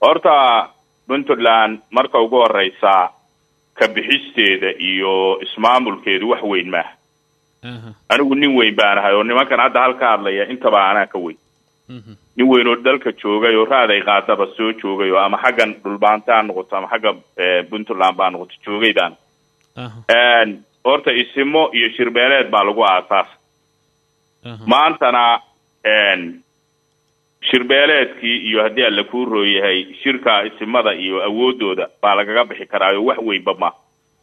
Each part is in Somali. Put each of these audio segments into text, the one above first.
horta puntland marka ugu horeysa ka bixisteeda iyo ismaamulkeedu wax weyn maaha anigu nin weyn baan ahay oo nimankan hadda halka hadlaya intaba anaa ka weyn nin weyn oo dalka joogay oo raaday qaadaba soo joogay oo ama xaggan dhulbaanta ha noqoto ama xagga puntland baa noqoto joogay baan horta isimo iyo shirbeeleed baa lagu aasaasa maantana shirbeeleedkii iyo haddii alla kuu rooyahay shirka isimada iyo awoodooda baa lagaga bixi karaayo wax weynba ma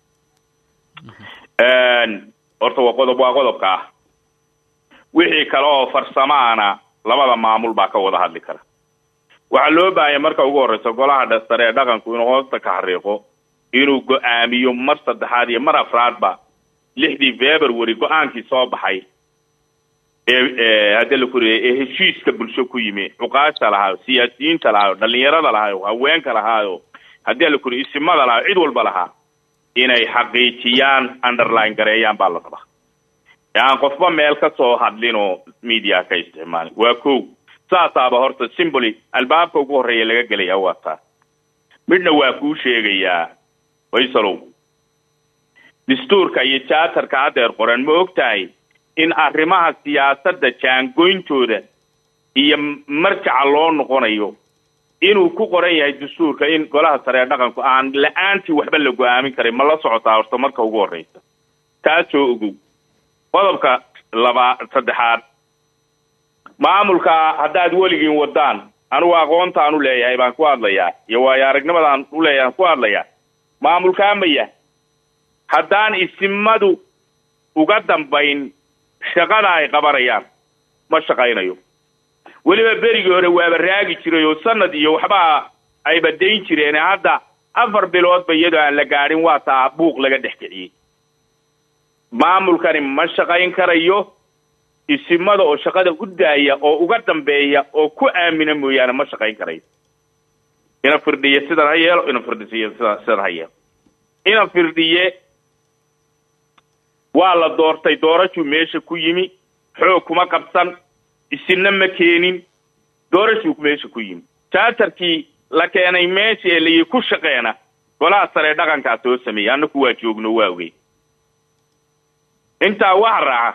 horta waa qodob waa qodobka ah wixii kale oo farsamaana labada maamul baa ka wada hadli kara waxaa loo baahanya marka ugu horreysa golaha sare ee dhaqanku inuu hoosta ka xariiqo inuu go-aamiyo mar saddexaad iyo mar afraadba lixdii february go-aankii soo baxay ee haddi la kuriyay ee heshiiska bulsho ku yimi cuqaasha lahaayo siyaasiyiinta lahaayo dhalinyarada lahaayo haweenka lahaayo haddii la kuriya isimada lahaayo cid walba lahaa inay xaqiijiyaan underline gareeyaan baa la rabaa ee aan qofba meel ka soo hadlin oo media ka isticmaalin waa kow saasaaba horta simboly albaabka ugu horreeya laga gelaya waa taas midna waa kuu sheegayaa faysalow dastuurka iyo jaatarka haddeer qoran ma og tahay in arrimaha siyaasadda jaangoyntooda iyo marjaca loo noqonayo inuu ku qoran yahay dastuurka in golaha sare ee dhaqanku aan la-aantii waxba la go-aamin karin ma la socotaa horta marka ugu horreysa taasoo ogow qodobka labaa saddexaad maamulka haddaad weligiin wadaan anigu aqoontaan u leeyahay baan ku hadlayaa iyo waayo aragnimadaan u leeyahay aan ku hadlayaa maamulkaa maya haddaan isimadu uga dambayn shaqada ay qabanayaan ma shaqaynayo weliba berigii hore waaba raagi jiray oo sanad iyo waxbaa ayba dayn jireen hadda afar biloodba iyadoo aan la gaadhin waa taa buuq laga dhex kiciyey maamulkani ma shaqayn karayo isimada oo shaqada u daaya oo uga dambeeya oo ku aamina mooyaane ma shaqayn karayo ina firdhiye sidan ha yeelo ina firdhisiye sida sidan ha yeelo ina firdhiye waa la doortay doorashuu meesha ku yimi xoog kuma qabsan isinna ma keenin doorashuu meesha ku yimi jaatarkii la keenay meesha ee layi ku shaqeena golaha sare dhaqankaa soo sameeyey annaku waa joogno waa ogey intaa waxa raaca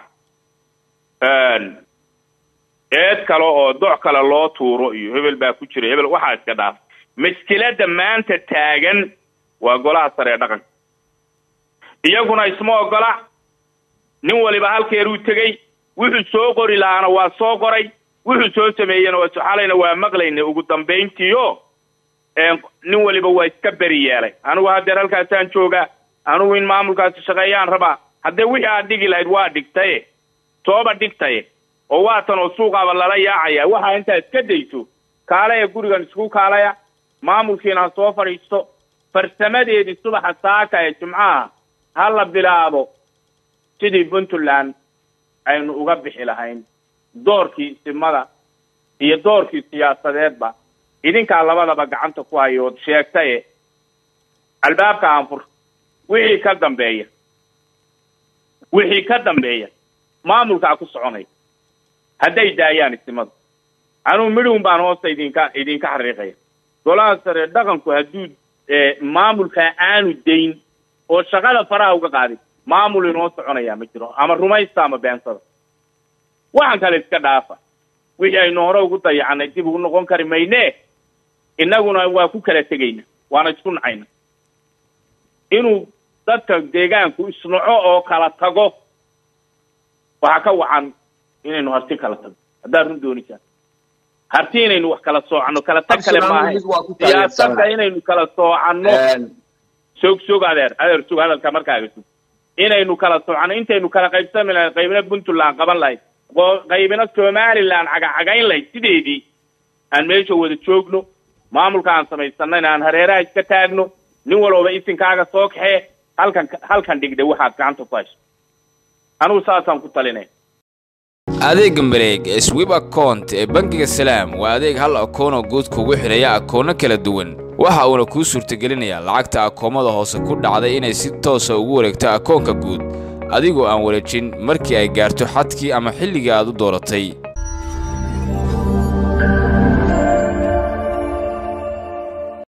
eed kale oo doc kale loo tuuro iyo hebel baa ku jira hebel waxaa iska dhaaf maskilada maanta taagan waa golaha sare ee dhaqanka iyaguna isma ogola nin waliba halkeeruu tegey wuxuu soo qori lahaana waa soo qoray wuxuu soo sameeyena waa xalayna waa maqlayna ugu dambayntiio nin waliba waa iska beri yeelay anigu haddeer halkaasaan joogaa anigu in maamulkaasi shaqeeyaan rabaa haddee wixii aad dhigi lahayd waa dhigtaye sooba dhigtaye oo waatan oo suuqaaba lala yaacaya waxaa intaa iska dayso kaalaya gurigan isku kaalaya maamulkiina ha soo fadhiisto farsamadeedii subaxa saaka ee jimcaha ha la bilaabo sidii puntland aynu uga bixi lahayn doorkii isimada iyo doorkii siyaasadeedba idinkaa labadaba gacanta ku hayo ood sheegtaye albaabka aanfur wixii ka dambeeya wixii ka dambeeya maamulkaa ku soconaya hadday daayaan isimadu anugu midhun baan hoosta idinka idinka xariiqaya golaha sare dhaqanku hadduu maamulkaa aanu dayn oo shaqada faraha uga qaadin maamul inoo soconayaa ma jiro ama rumaysta ama beensada waxaan kale iska dhaafa wixii aynu hore ugu dayacanay dib ugu noqon kari mayne innaguna waa ku kala tegayna waana isku nacayna inuu dadka deegaanku isnaco oo kala tago waxaa ka wacan inaynu harti kala tago haddaad run doonisaan harti inaynu wax kala soocano kala tag kale maaha siyaasadda inaynu kala soocano sog sog adeer adeer sug hadalka markaaga sug inaynu kala soocano intaynu kala qaybsami lahayd qaybna puntland qaban lahayd qaybina somaliland cagacagayn lahayd sideedii aan meesha wada joogno maamulka aan samaysanayna aan hareeraha iska taagno nin walooba isinkaaga soo kaxee halkan halkan dhigda waxaad gacanta ku hayso anigu saasaan ku talinay adeegga mareeg ee swib account ee bangiga salaam waa adeeg hal akoonoo guud kugu xidhaya akoono kala duwan waxa uuna kuu suurtagelinayaa lacagta akoomada hoose ku dhacday inay si toosa ugu wareegto akoonka guud adigoo aan wareejin markii ay gaarto xadkii ama xilligii aad u dooratay